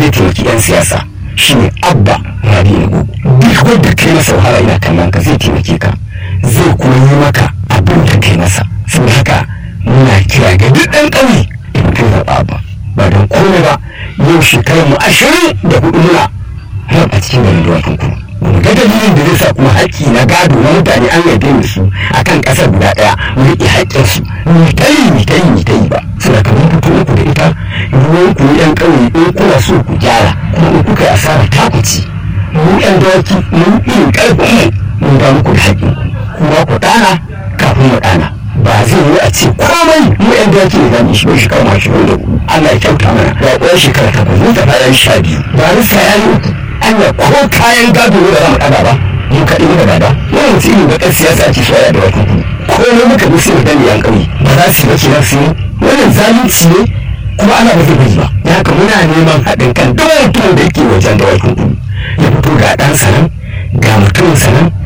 zai taimaki 'yan siyasa shine abba rabi na duk wanda kai masa wahala ina kallon ka zai taimake ka zai kuma yi maka abin da kai masa saboda haka muna kira ga duk ɗan ƙauye da kai zaɓa ba ba don komai ba yau shekarar mu ashirin da hudu muna har a cikin garin dawakin kuma mu ga dalilin da zai sa kuma haƙƙi na gado na mutane an yarda da su akan ƙasar guda ɗaya mu riƙe haƙƙinsu mu ta yi mu ta yi mu ta yi ba saboda kamar fito muku da ita ruwan ku yan ƙauye in kuna so ku gyara kuma in kuka yi asara ta ku ci mu yan dawaki mun irin ƙarfin mu mun ba muku da haƙƙin kuma ku ɗana kafin mu ɗana ba zai yi a ce komai mu yan dawaki ne za mu shi shekara ma shi da Allah ya kyauta mana da ƙwayar shekara takwas mun tafi yan sha biyu ba risa ya yi uku Allah ko kayan gado da za mu ɗaga ba mu kaɗi muka gada wani mutum irin bakar siyasa ake soya da wata komai muka bi sai mu dani yan ƙauye ba za su yi ba kenan su yi wannan zalunci ne kuma ana ba zai bari ba da haka muna neman haɗin kan duk mutumin da yake wajen da wata ya fito ga ɗansa nan ga mutumin sa nan